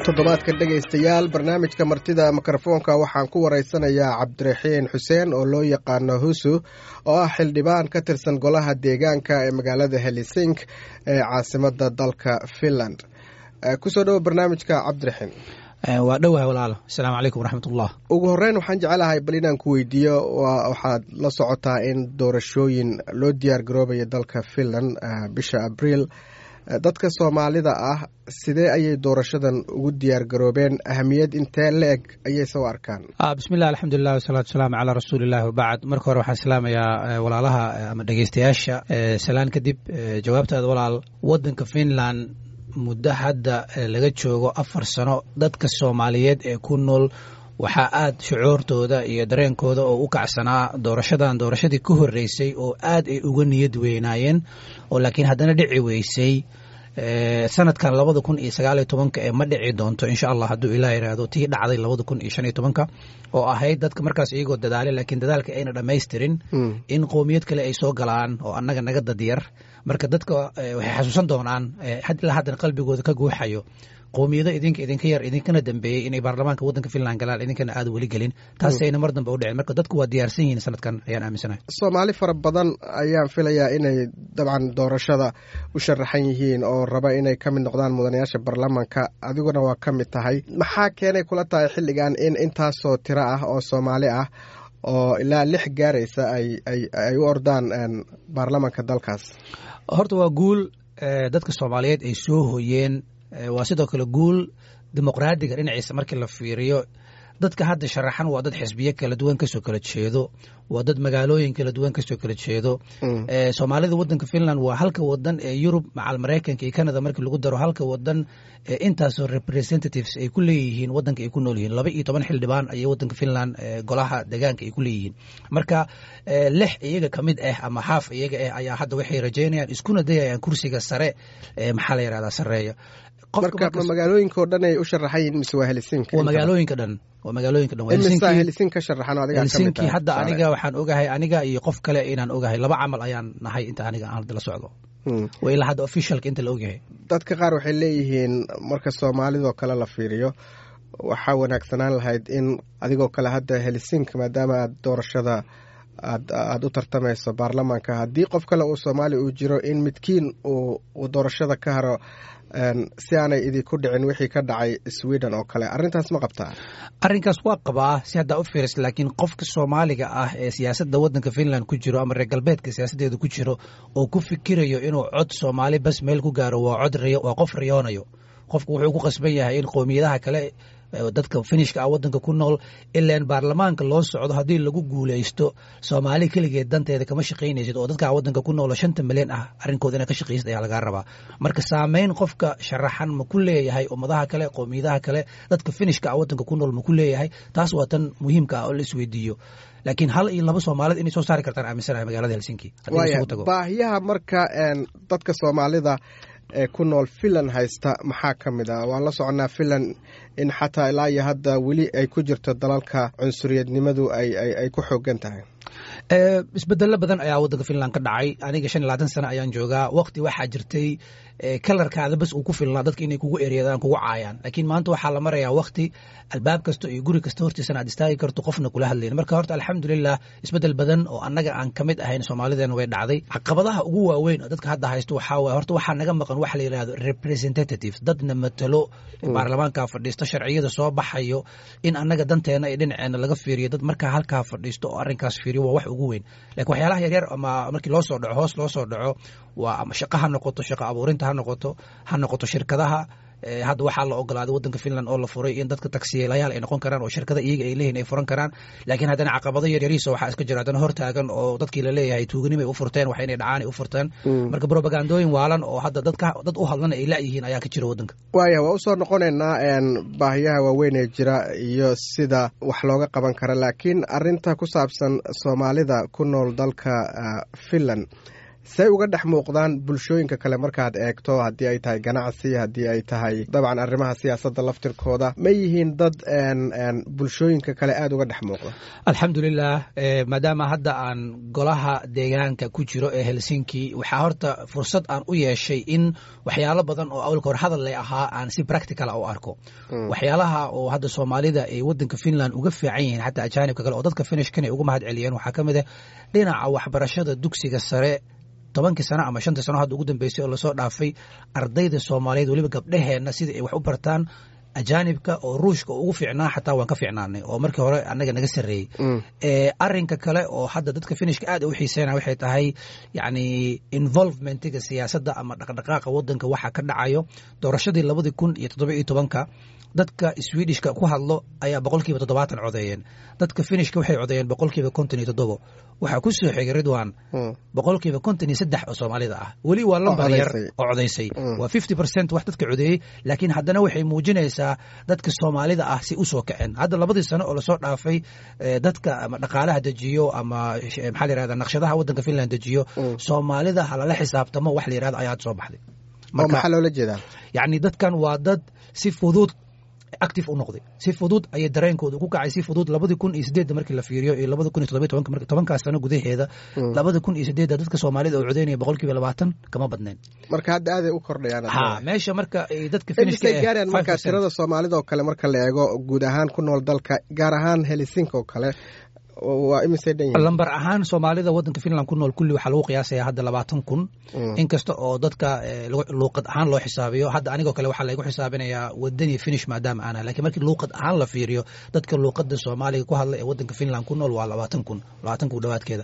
toddobaadkan dhegaystayaal barnaamijka martida mikrofoonka waxaan ku waraysanayaa cabdiraxiin xuseen oo loo yaqaano husu oo ah xildhibaan ka tirsan golaha deegaanka ee magaalada helisink ee caasimada dalka finland kusoo dhowo barnaamijka cabdiraxiin waa dhowahay walaalo asalaamu calaykum waraxmatullah ugu horeyn waxaan jecelahay bal inaan ku weydiiyo waxaad la socotaa in doorashooyin loo diyaar garoobaya dalka finland bisha abriil dadka soomaalida ah sidee ayay doorashadan ugu diyaar garoobeen ahamiyad intee la eg ayay soo arkaan bismilah alxamdulilah wasalaatu wasalaamu calaa rasuulillahi wabacd marka hore waxaan salaamayaa walaalaha ama dhegeystayaasha salaan kadib jawaabtaada walaal wadanka finland muddo hadda laga joogo afar sano dadka soomaaliyeed ee ku nool waxaa aad shucuurtooda iyo dareenkooda oo u kacsanaa doorashadan doorashadii ka horreysay oo aad ay uga niyad weynaayeen oo laakiin haddana dhici weysay sanadkan labada kun iyo sagaal iyo tobanka ee ma dhici doonto insha allah hadduu ilah yidhaahdo tii dhacday labada kun iyo shan iyo tobanka oo ahayd dadka markaas iyagoo dadaale laakiin dadaalka ayna dhammaystirin in qowmiyad kale ay soo galaan oo annaga naga dadyar marka dadka waxay xasuusan doonaan ilaa haddana qalbigooda ka guuxayo qowmiyado idinka idinka yar idinkana dambeeyey inay baarlamaanka waddanka finland galaan idinkana aad weli gelin taasayna mar dambe u dhicin marka dadku waa diyaarsan yihiin sanadkan ayaan aaminsanahay soomaali fara badan ayaan filayaa inay dabcan doorashada u sharaxan yihiin oo raba inay ka mid noqdaan mudanayaasha baarlamaanka adiguna waa ka mid tahay maxaa keenay kula tahay xilligan in intaasoo tiro ah oo soomaali ah oo ilaa lix gaaraysa ay u ordaan baarlamaanka dalkaas horta waa guul dadka soomaaliyeed ay soo hoyeen waa sidoo kale guul dimuqraadiga dhinaciisa markii la fiiriyo dadka hadda sharaxan waa dad xisbiyo kala duwan kasoo kala jeedo waa dad magaalooyin kala duwan kasoo kala jeedo soomaalida wadanka finland waa halka wadan ee yurub macal maraykanka iyo canada markii lagu daro halka wadan intaasoo representatives ay ku leeyihiin wadanka ay ku nool yihiin laba iyo toban xildhibaan ayay wadanka finland golaha deegaanka ay ku leeyihiin marka lix iyaga ka mid ah ama xaaf iyaga ah ayaa hadda waxay rajaynayaan iskuna dayayaan kursiga sare maxaa la yihahdaa sareeya marka ma magaalooyinka oo dhan ay u sharaxan yihin mise waa helsinki waa magaalooyinka dhan waa magaalooyinka dhan imisa helsinki ka sharaxan adiga helsinki hadda aniga waxaan ogahay aniga iyo qof kale inaan ogahay laba camal ayaan nahay inta aniga aan hadda la socdo waa ilaa hadda officialka inta la ogyahay dadka qaar waxay leeyihiin marka soomaalidoo kale la fiiriyo waxaa wanaagsanaan lahayd in adigoo kale hadda helsinki maadaama aad doorashada aad aada u tartamayso baarlamaanka haddii qof kale uu soomaali uu jiro in midkiin uu doorashada ka haro si aanay idinku dhicin wixii ka dhacay sweden oo kale arrintaas ma qabtaa arrinkaas waa qabaa si haddaa u fiiris laakiin qofka soomaaliga ah ee siyaasadda waddanka finland ku jiro ama reer galbeedka siyaasaddeeda ku jiro oo ku fikirayo inuu cod soomaali bas meel ku gaaro waa cod waa qof riyoonayo qofku wuxuu ku qasban yahay in qowmiyadaha kale dadka finishka ah wadanka ku nool ilaan baarlamaanka loo socdo haddii lagu guulaysto soomaali keligeed danteeda kama shaqaynaysid oo dadka wadanka ku noolo shanta milyan ah arrinkooda ina ka shaqaysid ayaa lagaa rabaa marka saameyn qofka sharaxan ma ku leeyahay ummadaha kale qowmiyadaha kale dadka finishka ah wadanka ku nool ma ku leeyahay taas waa tan muhiimka ah oo la isweydiiyo laakiin hal iyo laba soomaalid inay soo saari kartaan aaminsanahay magaalada helsinki baahiyaha marka dadka soomaalida ee ku nool finland haysta maxaa ka mid ah waan la soconnaa finland in xataa ilaa iyo hadda weli ay ku jirto dalalka cunsuriyadnimadu ay ku xoogan tahay isbedelo badan ayaa wadanka finland ka dhacay aniga shan iyo labaatan sano ayaan joogaa waqti waxaa jirtay kalarkaada bas uu ku filnaa dadka inay kugu eryadaan kugu caayaan laakiin maanta waxaa la marayaa waqti albaab kasta iyo guri kasta hortiisana aad istaagi karto qofna kula hadlayn marka horta alxamdulilah isbedel badan oo annaga aan ka mid ahayn soomaalideena way dhacday caqabadaha ugu waaweyn oo dadka hadda haysto waxaa waye horta waxaa naga maqan waxa la yidhahdo representatives dadna matalo baarlamaanka fadhiisto sharciyada soo baxayo in annaga danteena iyo dhinaceena laga fiiriyo dad markaa halkaa fadhiisto oo arrinkaas fiiriyo waa wax ugu weyn lakiin waxyaalaha yaryar ama markii loo soo dhaco hoos loo soo dhaco waa ama shaqo ha noqoto shaqo abuurinta ha noqoto ha noqoto shirkadaha hadda waxaa la ogolaaday wadanka finland oo la furay in dadka taksiyeelayaal ay noqon karaan oo shirkada iyaga ay leeyihin ay furan karaan laakiin haddana caqabado yaryariisa waxaa iska jira haddana hortaagan oo dadkii la leeyahay tuuganimo ay u furteen wax inay dhacaan ay u furteen marka brobagandooyin waalan oo hadda dadka dad u hadlana ay la'yihiin ayaa ka jira wadanka waaya waa usoo noqonaynaa baahiyaha waaweyn ee jira iyo sida wax looga qaban kara laakiin arinta ku saabsan soomaalida ku nool dalka finland say uga dhex muuqdaan bulshooyinka kale markaad eegto haddii ay tahay ganacsi haddii ay tahay dabcan arrimaha siyaasadda laftirkooda ma yihiin dad bulshooyinka kale aada uga dhex muuqda alxamdulilah maadaama hadda aan golaha deegaanka ku jiro ee helsinki waxaa horta fursad aan u yeeshay in waxyaalo badan oo awalka hor hadal lay ahaa aan si practicala u arko waxyaalaha oo hadda soomaalida ay wadanka finland uga fiican yihiin xataa ajaanibka kale oo dadka finishkan ay uga mahad celiyeen waxaa ka mid ah dhinaca waxbarashada dugsiga sare tobankii sano ama shantii sano hadda ugu dambeysay oo lasoo dhaafay ardayda soomaaliyeed weliba gabdhaheenna sidai ay wax u bartaan ajaanibka oo ruushka ugu fiicnaa xataa waan ka fiicnaanay oo markii hore annaga naga sarreeyey arinka kale oo hadda dadka finishka aad u xiiseyna waxay tahay yani involvementiga siyaasadda ama dhaqdhaqaaqa wadanka waxa ka dhacayo doorashadii labadii kun iyo toddoba iyo tobanka dadka swedishka ku hadlo ayaa boqolkiiba toddobaatan codeeyeen dadka finishka waxay codeeyeen boqolkiiba konton iyo toddobo waxaa ku soo xigay ridwan boqolkiiba konton iyo saddex oo soomaalida ah weli waa lambar yar oo codaysay waa fifty percent wax dadka codeeyey laakiin haddana waxay muujinaysaa dadka soomaalida ah si usoo kaceen hadda labadii sano oo lasoo dhaafay dadka ama dhaqaalaha dejiyo ama maxaa la yirahda naqshadaha waddanka finland dejiyo soomaalida halala xisaabtamo wax la yirahdo ayaa hadda soo baxday oo maxaa loola jeedaa yacni dadkan waa dad si fudud active u noqday si fudud ayay dareenkooda ku kacay si fudud labadii kun iyo sideedda markii la fiiriyo iyo labada kun iyo toddoba tobanka marka tobankaas sano gudaheeda labada kun iyo sideedda dadka soomaalida oo codeynaya boqolkiiba labaatan kama badnayn marka hadda aaday u kordhayaan ha meesha marka ay dadka finishka gaaraan marka tirada soomaalida oo kale marka la eego guud ahaan ku nool dalka gaar ahaan helisinka oo kale waa imisay dhan yihiin lambar ahaan soomaalida waddanka finland ku nool kulli waxaa lagu qiyaasaya hadda labaatan kun inkasta oo dadka luuqad ahaan loo xisaabiyo hadda anigoo kale waxaa laygu xisaabinayaa wadani finish maadaama aan lakin markii luuqad ahaan la fiiriyo dadka luuqada soomaaliga ku hadla ee waddanka finland ku nool waa labaatan kun labaatan kun dhawaadkeeda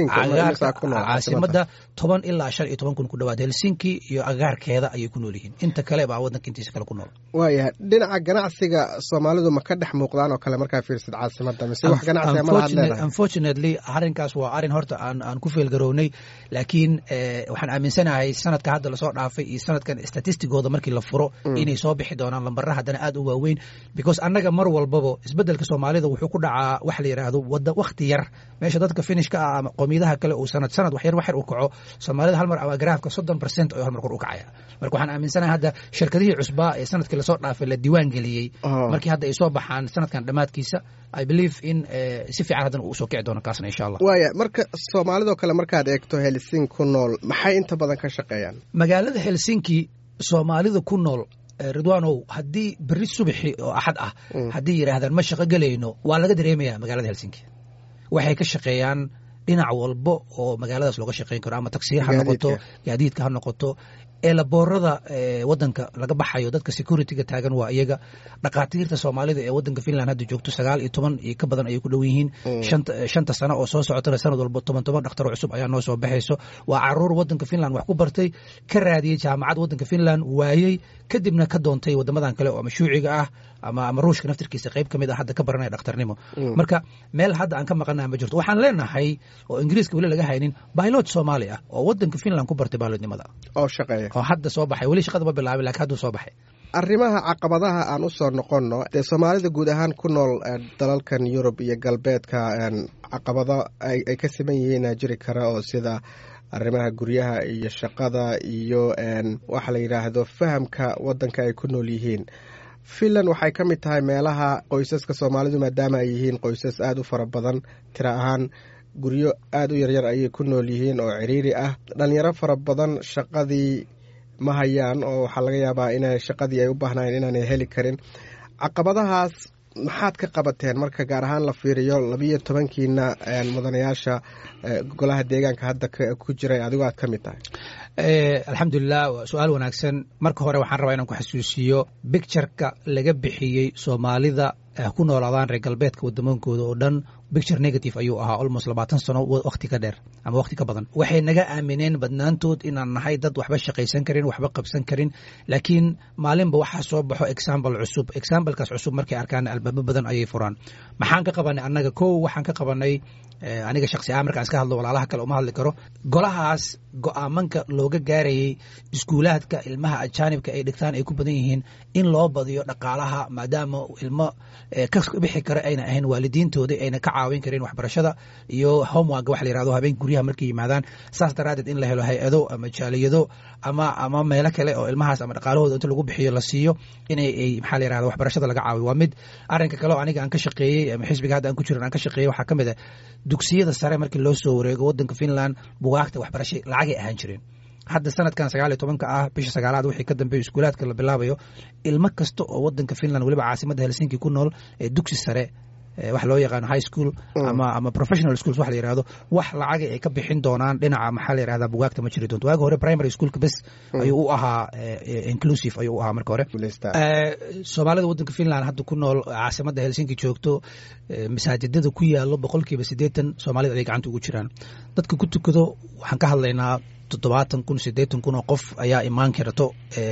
caasimada toban ilaa shan iyo toban kun ku dhawaad helsinki iyo agaarkeeda ayay ku nool yihiin inta kale baa waddanka intiisa kale ku nool waayahay dhinaca ganacsiga soomaalidu ma ka dhex muuqdaan oo kale markaa fiirsid caasimada mise wax ganacsiga ma laha unfortunately arrinkaas waa arrin horta aan aan ku feelgarownay laakiin waxaan aaminsanahay sanadka hadda lasoo dhaafay iyo sanadkan statistigooda markii la furo inay soo bixi doonaan lambara haddana aad u waaweyn because annaga mar walbaba isbeddelka soomaalida wuxuu ku dhacaa wax la yidhaahdo wada wakhti yar meesha dadka finishka ah ama qoomiyadaha kale uu sanad sanad wax yar wax yar u kaco soomaalida hal mar ama garaafka soddon percent ayuu hal mar kor u kacaya marka waxaan aaminsanahay hadda shirkadihii cusbaa ee sanadkii lasoo dhaafay la diiwaan geliyey markii hadda ay soo baxaan sanadkan dhammaadkiisa i believe in si fiican haddana uu usoo kici doono kaasna insha allah waaya marka soomaalidoo kale markaad eegto helsinki ku nool maxay inta badan ka shaqeeyaan magaalada helsinki soomaalida ku nool ridwanow haddii berri subaxi oo axad ah haddii yidhaahdaan ma shaqo gelayno waa laga dareemaya magaalada helsinki waxay ka shaqeeyaan dhinac walba oo magaaladaas looga shaqeyn karo ama taksiir ha noqoto gaadiidka ha noqoto eelaboorada wadanka laga baxayo dadka securityga taagan waa iyaga dhakhaatiirta soomaalida ee wadanka finland hadda joogto sagaal iyo toban iyo ka badan ayay ku dhow yihiin shanta sano oo soo socotana sanad walba toban toban dhakhtaro cusub ayaa noo soo baxayso waa caruur wadanka finland wax ku bartay ka raadiyey jaamacad wadanka finland waayey kadibna ka doontay wadamadan kale oo ama shuuciga ah ama ama ruushka naftirkiisa qayb ka mid ah hadda ka baranaya dhakhtarnimo marka meel hadda aan ka maqanaha ma jirto waxaan leenahay oo ingiriiska weli laga haynin bailot soomaali ah oo wadanka finland ku bartay bailotnimada oo shaqeeya oo hadda soo baxay weli shaqada ma bilaabin lakin hadduu soo baxay arrimaha caqabadaha aan u soo noqonno dee soomaalida guud ahaan ku nool dalalkan yurub iyo galbeedka caqabado ay ka siman yihiin jiri kara oo sida arrimaha guryaha iyo shaqada iyo waxa la yidhaahdo fahamka waddanka ay ku nool yihiin finland waxay ka mid tahay meelaha qoysaska soomaalidu maadaama ay yihiin qoysas aada u fara badan tira ahaan guryo aada u yaryar ayay ku nool yihiin oo ciriiri ah dhalinyaro fara badan shaqadii ma hayaan oo waxaa laga yaabaa ina shaqadii ay u baahnayen inaanay heli karin caqabadahaas maxaad ka qabateen marka gaar ahaan la fiiriyo labiyo tobankiina mudanayaasha golaha deegaanka hadda ku jiray adigoo aad ka mid tahay alxamdulilah waa su-aal wanaagsan marka hore waxaan rabaa inaan ku xasuusiyo bictureka laga bixiyey soomaalida ku noolaadaan reer galbeedka wadamooyinkooda oo dhan bicture negative ayuu ahaa almost labaatan sano wakhti ka dheer ama wakhti ka badan waxay naga aamineen badnaantood inaan nahay dad waxba shaqaysan karin waxba qabsan karin laakiin maalinba waxaa soo baxo example cusub examplekaas cusub markay arkaan albaabo badan ayay furaan maxaan ka qabanay annaga kow waxaan ka qabanay aniga shaksi ahaan markaan iska hadlo walaalaha kale uma hadli karo golahaas go-aamanka looga gaarayey iskuulaadka ilmaha ajaanibka ay dhigtaan ay ku badan yihiin in loo badiyo dhaqaalaha maadaama ilmo ka bixi kara ayna ahayn waalidiintooda ayna ka caawin karin waxbarashada iyo homework wax la yirahdo habeen guryaha markay yimaadaan saas daraadeed in la helo hay-ado ama jaaliyado ama ama meelo kale oo ilmahaas ama dhaqaalahooda inta lagu bixiyo la siiyo inay maxaa la yirahda waxbarashada laga caawiyo waa mid arrinka kale oo aniga aan ka shaqeeyey ama xisbiga hadda aan ku jiran aan ka shaqeeyey waxaa ka mid ah dugsiyada sare markii loo soo wareego waddanka finland bugaagta waxbarasha lacagay ahaan jireen hadda sanadkan sagaal iyo tobanka ah bisha sagaalaad wixii ka dambeeyo iskuulaadka la bilaabayo ilmo kasta oo wadanka finland weliba caasimadda helsinki ku nool ee dugsi sare wax loo yaqaano high school ama ama professional schools wax la yirahdo wax lacaga ay ka bixin doonaan dhinaca maxaa la yirahdaa bugaagta ma jiri doonto waagi hore primary schoolka bes ayuu u ahaa inclusive ayuu u ahaa marka hore soomaalida wadanka finland hadda ku nool caasimadda helsinki joogto masaajidada ku yaalo boqolkiiba siddeetan soomaalida ay gacanta ugu jiraan dadka ku tukado waxaan ka hadlaynaa toddobaatan kun siddeetan kun oo qof ayaa imaan karto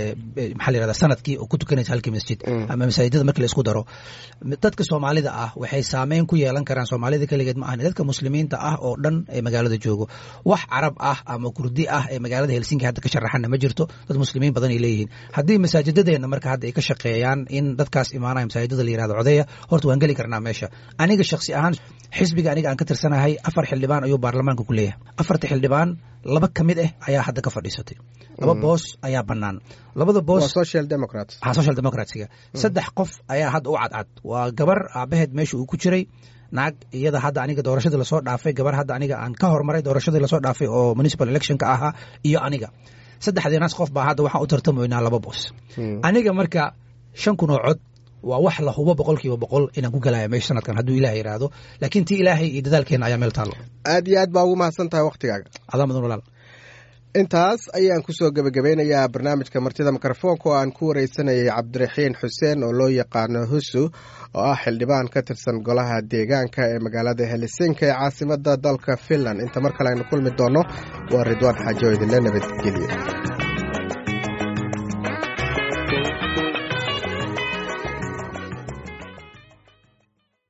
maxaa la yirahda sanadkii oo ku tukanaysa halkii masjid ama masaajidada markii la isku daro dadka soomaalida ah waxay saameyn ku yeelan karaan soomaalida keligeed ma ahani dadka muslimiinta ah oo dhan ee magaalada joogo wax carab ah ama kurdi ah ee magaalada helsinki hadda ka sharaxana ma jirto dad muslimiin badan ay leeyihiin haddii masaajidadeenna marka hadda ay ka shaqeeyaan in dadkaas imaanaya masaajidada la yirahdo codeya horta waan geli karnaa meesha aniga shaksi ahaan xisbiga aniga aan ka tirsanahay afar xildhibaan ayuu baarlamaanka ku leeyahay afarta xildhibaan laba ka mid ah ayaa hadda ka fadhiisatay laba boos ayaa bannaan labada boos social democrats ha social democratsiga saddex qof ayaa hadda u cadcad waa gabar aabaheed meesha uu ku jiray naag iyada hadda aniga doorashadii lasoo dhaafay gabar hadda aniga aan ka hormaray doorashadii lasoo dhaafay oo municipal electionka ahaa iyo aniga saddexdiinaas qof baa hadda waxaan u tartamaynaa laba boos aniga marka shan kun oo cod waa wax la hubo boqolkiiba boqol inaan ku galaya meesha sanadkan hadduu ilaah yidhaahdo laakiin tii ilaahay iyo dadaalkeena ayaa meel taallo aad iyo aad baa ugu mahadsan tahay wakhtigaaga adaa mudan walaal intaas ayaan kusoo gebagabeynayaa barnaamijka martida mikrofoonka oo aan ku wareysanayay cabdiraxiin xuseen oo loo yaqaano husu oo ah xildhibaan ka tirsan golaha deegaanka ee magaalada helsinki ee caasimada dalka finland inta mar kale aynu kulmi doonno waa ridwaan xaajo idinle nabadgelye